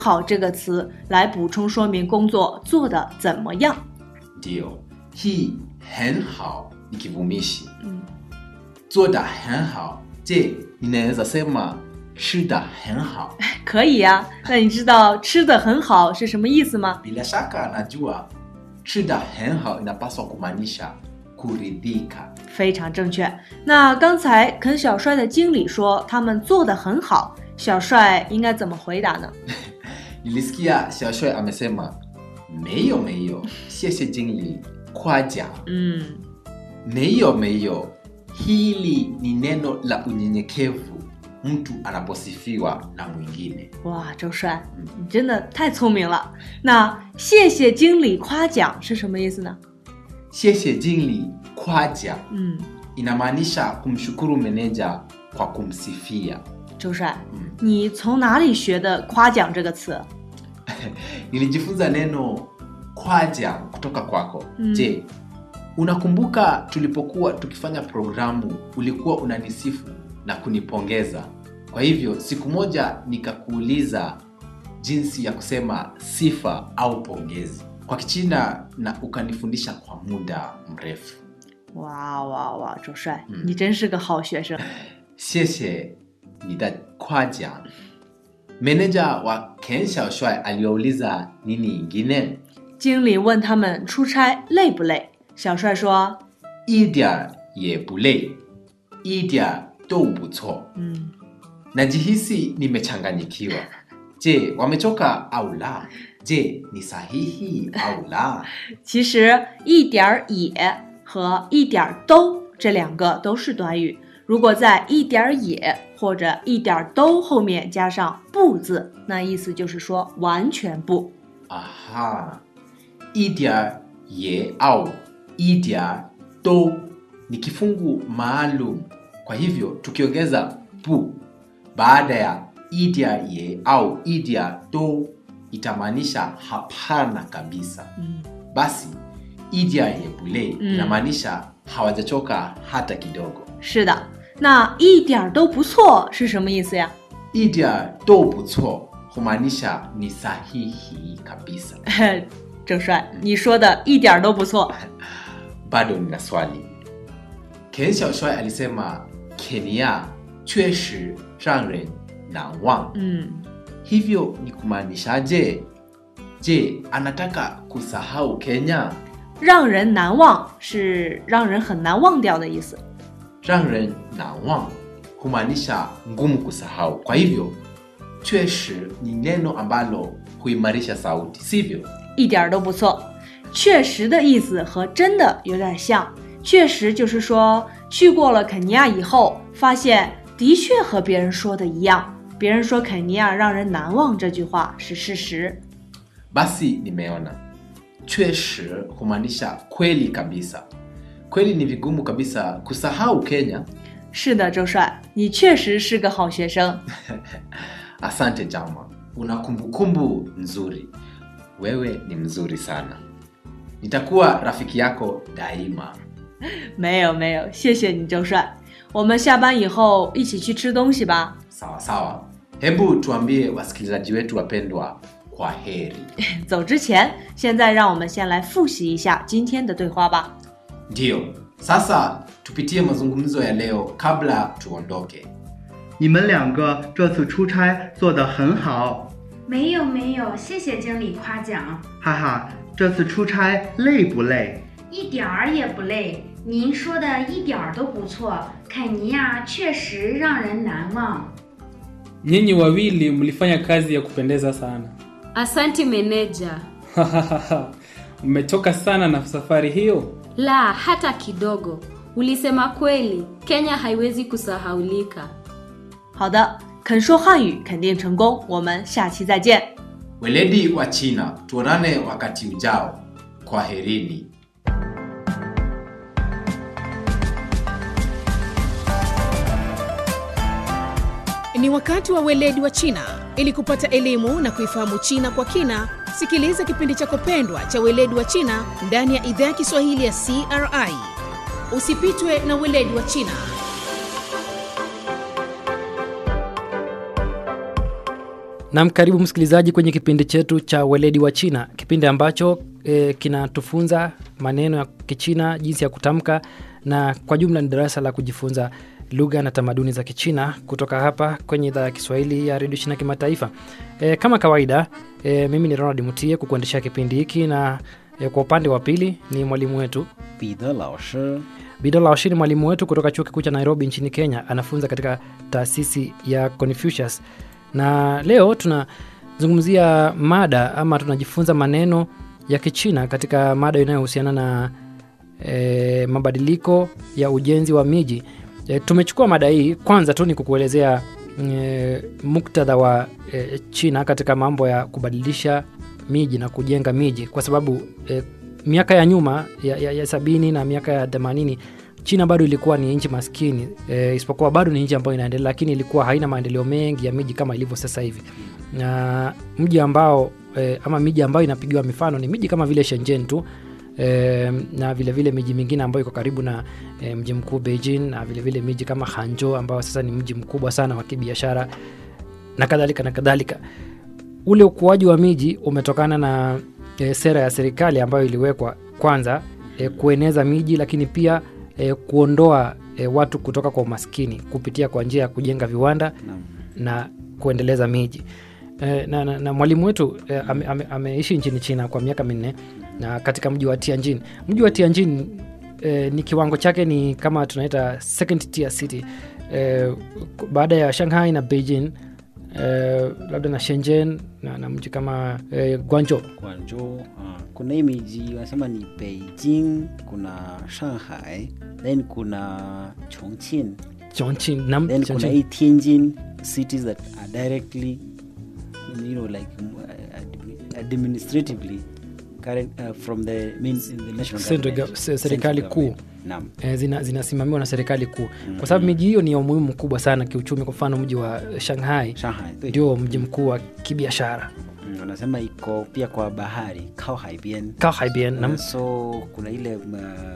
好这个词来补充说明工作做得怎么样。 Ndiyo, hii hen hao ni kivumishi. 嗯， Zoda hen hao. Je, ninaweza sema shida hen hao? 可以呀、那你知道吃的很好是什么意思吗？ Bila shaka najua shida hen hao inapaswa kumaanisha kuridhika. 非常正确。那刚才肯小帅的经理说他们做得很好，小帅应该怎么回答呢？ Nilisikia Xiaoshui amesema meyo meyo, siese jingli kwaja. 嗯， Meyo meyo, hili ni neno la unyenyekevu mtu anaposifiwa na mwingine. 哇，周帅，你真的太聪明了。那谢谢经理夸奖是什么意思呢？ Siese jingli kwaja 嗯， inamaanisha kumshukuru meneja kwa kumsifia. 周帅， Mm. 你从哪里学的夸奖这个词？ Nilijifunza neno kwaja kutoka kwako. Mm. Je, unakumbuka tulipokuwa tukifanya programu ulikuwa unanisifu na kunipongeza? Kwa hivyo siku moja nikakuuliza jinsi ya kusema sifa au pongezi kwa Kichina na ukanifundisha kwa muda mrefu. 哇哇哇，周帅， 嗯你真是个好学生。 谢谢你的夸奖。Meneja wa Ken Xiaoshuai aliwauliza nini ingine? 经理问他们出差累不累？小帅说一点儿也不累，一点儿都不错。：“ 嗯， Najihisi nimechanganyikiwa. Je, wamechoka au la? Je, ni sahihi au la? 其实一点儿也和一点儿都这两个都是短语。如果在一点儿也或者一点儿都后面加上不字，那意思就是说完全不。 Aha, 一点儿也 au 一点儿都 ni kifungu maalum. Kwa hivyo tukiongeza bu baada ya 一点儿也 au 一点儿都 itamaanisha hapana kabisa. 嗯， Basi 一点儿也不累 Mm. inamaanisha hawajachoka hata kidogo. 是的。那一点儿都不错是什么意思呀？ 一点儿都不错 humaanisha ni sahihi kabisa. 郑帅，你说的一点儿都不错。 bado nina swali. Ken Xiaoshuai alisema Kenya 确实让人难忘。 嗯， Hivyo ni kumaanishaje? Je, anataka kusahau Kenya? 让人难忘是让人很难忘掉的意思。 让人难忘 humaanisha ngumu kusahau. Kwa hivyo 确实 ni neno ambalo huimarisha sauti, sivyo? 一点儿都不错。确实的意思和真的有点像，确实就是说去过了肯尼亚以后，发现的确和别人说的一样。别人说肯尼亚让人难忘这句话是事实。 Basi nimeona 确实 humaanisha kweli kabisa. Kweli ni vigumu kabisa kusahau Kenya. 是的，周帅，你确实是个好学生。 Asante Jama, una kumbukumbu nzuri. Wewe ni mzuri sana. Nitakuwa rafiki yako daima. 没有没有，谢谢你，周帅。我们下班以后一起去吃东西吧。 Sawa sawa. Hebu tuambie wasikilizaji wetu wapendwa kwa heri. 走之前，现在让我们先来复习一下今天的对话吧。 Ndiyo, sasa tupitie mazungumzo ya leo kabla tuondoke. 你们两个这次出差做得很好， 没有没有，谢谢经理夸奖， 哈哈，这次出差累不累？ 一点儿也不累。您说的一点儿都不错，肯尼亚确实让人难忘。 Nyinyi wawili mlifanya kazi ya kupendeza sana. Asanti meneja. Mmechoka sana na safari hiyo? La, hata kidogo. Ulisema kweli, Kenya haiwezi kusahaulika. 好的，肯说汉语肯定成功。我们下期再见。 Weledi wa China, tuonane wakati ujao. Kwaherini. Ni wakati wa weledi wa China. Ili kupata elimu na kuifahamu China kwa kina, sikiliza kipindi chako pendwa cha weledi wa China ndani ya idhaa ya Kiswahili ya CRI. Usipitwe na weledi wa China. Nam, karibu msikilizaji kwenye kipindi chetu cha weledi wa China, kipindi ambacho e, kinatufunza maneno ya Kichina, jinsi ya kutamka, na kwa jumla ni darasa la kujifunza lugha na tamaduni za Kichina kutoka hapa kwenye idhaa ya Kiswahili ya redio China kimataifa. E, kama kawaida e, mimi ni Ronald Mutie kukuendeshea kipindi hiki na e, kwa upande wa pili ni mwalimu wetu 彼得老师 Bidola Oshi ni mwalimu wetu kutoka chuo kikuu cha Nairobi nchini Kenya, anafunza katika taasisi ya Confucius, na leo tunazungumzia mada ama tunajifunza maneno ya Kichina katika mada inayohusiana na e, mabadiliko ya ujenzi wa miji. E, tumechukua mada hii kwanza tu ni kukuelezea e, muktadha wa e, China katika mambo ya kubadilisha miji na kujenga miji kwa sababu e, miaka ya nyuma ya, ya, ya sabini na miaka ya themanini China bado ilikuwa ni nchi maskini e, isipokuwa bado ni nchi ambayo inaendelea, lakini ilikuwa haina maendeleo mengi ya miji kama ilivyo sasa hivi. Na mji ambao e, ama miji ambayo inapigiwa mifano ni miji kama vile Shenzhen tu e, na vile vile miji mingine ambayo iko karibu na e, mji mkuu Beijing, na vile vile miji kama Hangzhou ambao sasa ni mji mkubwa sana wa kibiashara na kadhalika na kadhalika. Ule ukuaji wa miji umetokana na e, sera ya serikali ambayo iliwekwa kwanza e, kueneza miji, lakini pia e, kuondoa e, watu kutoka kwa umaskini kupitia kwa njia ya kujenga viwanda Naam. na kuendeleza miji e, na, na, na mwalimu wetu e, ame, ame, ameishi nchini China kwa miaka minne na katika mji wa Tianjin. Mji wa Tianjin e, ni kiwango chake ni kama tunaita second tier city e, baada ya Shanghai na Beijing e, labda na Shenzhen na, na mji kama e, Guangzhou Guangzhou uh, kuna hii miji wanasema ni Beijing, kuna Shanghai, then kuna Chongqing, Chongqing na then kuna Chongqing. hii Tianjin cities that are directly you know like um, uh, admi- administratively current, uh, from the, main, the national Central government. gov- se- serikali Central kuu. government. Naam. e, zina, zinasimamiwa na serikali kuu kwa sababu miji hiyo ni ya umuhimu mkubwa sana kiuchumi. Kwa mfano mji wa Shanghai Shanghai ndio ndio mji mkuu wa kibiashara Mm, wanasema iko pia kwa bahari Kao Haibian. Kaohaibian na Uh, so kuna ile uh,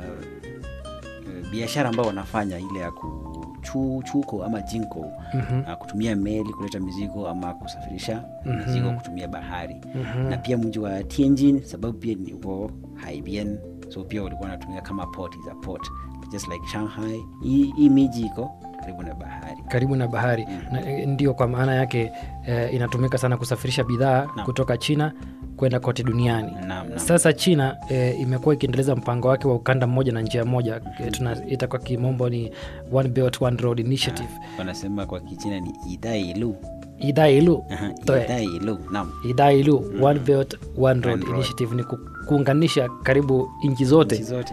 uh, biashara ambayo wanafanya ile ya kuchu, chuko ama jinko Mhm. uh, kutumia meli kuleta mizigo ama kusafirisha Mhm. mizigo kutumia bahari Mhm. na pia mji wa Tianjin sababu pia ni uko Haibian so pia walikuwa wanatumia kama port is a port just like Shanghai hii hii miji iko karibu na bahari karibu na bahari na, e, ndio kwa maana yake e, inatumika sana kusafirisha bidhaa Naam. kutoka China kwenda kote duniani. Naam, naam. Sasa China e, imekuwa ikiendeleza mpango wake wa ukanda mmoja na njia moja e, tunaita kwa kimombo ni One Belt One Road Initiative. wanasema kwa kichina ni idailu Idailu Toe. idailu naam Idailu One Belt One Road One road. Initiative ni ku, kuunganisha karibu nchi zote nchi zote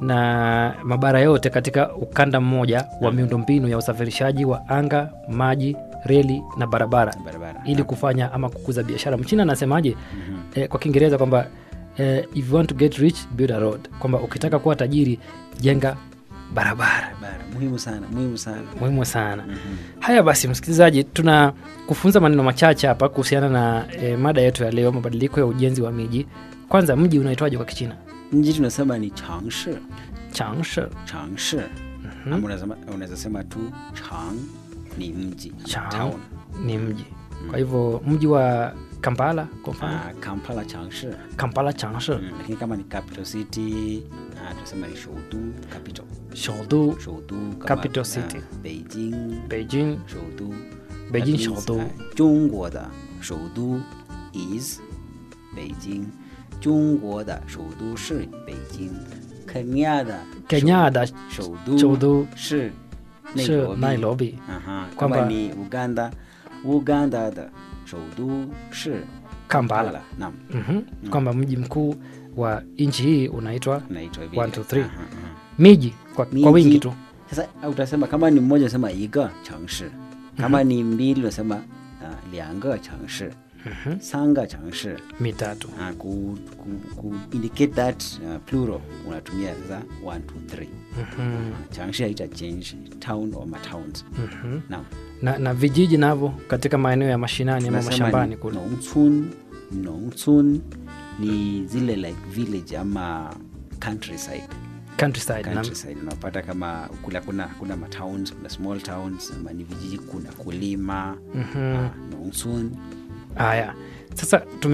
na mabara yote katika ukanda mmoja wa miundombinu ya usafirishaji wa anga, maji, reli na barabara barabara ili kufanya ama kukuza biashara. Mchina anasemaje eh, kwa Kiingereza kwamba eh, if you want to get rich build a road, kwamba ukitaka kuwa tajiri jenga barabara. barabara muhimu sana muhimu sana Muhimu sana. Haya basi, msikilizaji, tuna kufunza maneno machache hapa kuhusiana na eh, mada yetu ya leo, mabadiliko ya ujenzi wa miji. Kwanza, mji unaitwaje kwa Kichina? mji tunasema ni changshi Changshe. changshi ama unasema- unaweza sema tu chang ni mji ama Chang town. ni mji. Kwa hivyo mji wa Kampala kwa mfano, Ah, kampala changshi Kampala Changshe, Mm, lakini kama ni capital city ah, tunasema ni shoudu capital Shoudu, shoudu kama, Capital ah, city. beijing Beijing, shoudu Beijing That means, shoudu. ah, 中国的首都 is 北京，中国的首都是北京，肯尼亚的 Kenya da 首都 shoudu 是是 Nairobi. Aha, Kwamba- kama ni Uganda, Uganda 的首都是 Kampala. Naam, Mhm. kwamba mji mkuu wa nchi hii unaitwa unaitwa vile. One, two, three. Aha, aha. miji kwa, kwa Miji. wingi tu. Sasa utasema kama ni mmoja unasema iga 城市 kama ni mbili unasema uh, 两个城市 三个城市 mitatu. uh, ku, ku, ku indicate that uh, plural unatumia sasa 1 2 3 Mhm. 城市haita change town or matowns Mhm. naam Na, na vijiji navyo katika maeneo ya mashinani ama Tunasema mashambani ni kule. 农村农村ni zile like village ama countryside Countryside, naam. countryside unapata kama kula kuna kuna matowns kuna small towns ama ni vijiji kuna kulima Mhm. ah, 农村 haya sasa tume